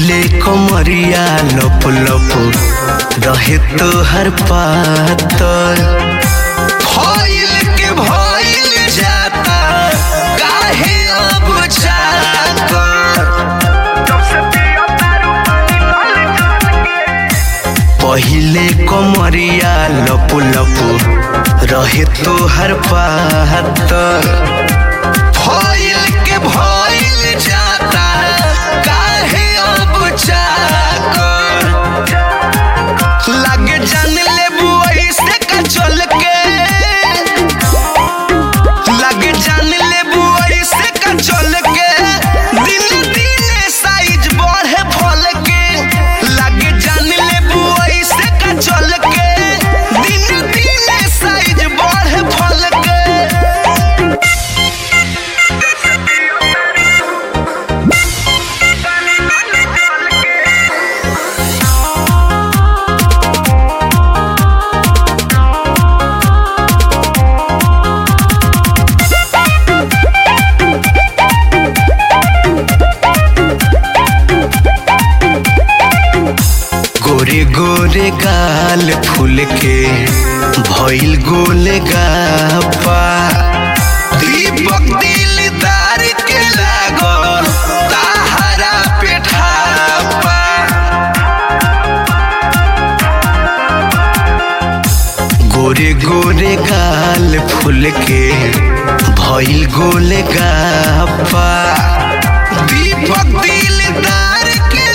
पहिले कमरिया लप लप रहे तो हर पातर भइल के भइल जाता काहे अब जाकर पहिले कमरिया लप लप रहे तो हर पातर भइल के भइल जाता काहे अब जाकर लागे जान लेबू ऐसे का चल के लागे जान लेबू ऐसे का चल के दिन दिन साइज बढ़े फल के लागे जान लेबू ऐसे का चल के दिन दिन साइज बढ़े फल के गोरे गोरे गाल फूल के भइल गोले गापा दीपक दिलदार के लागल ताहरा पेठापा गोरे गोरे गाल फूल के भइल गोले गापा दीपक दिलदार के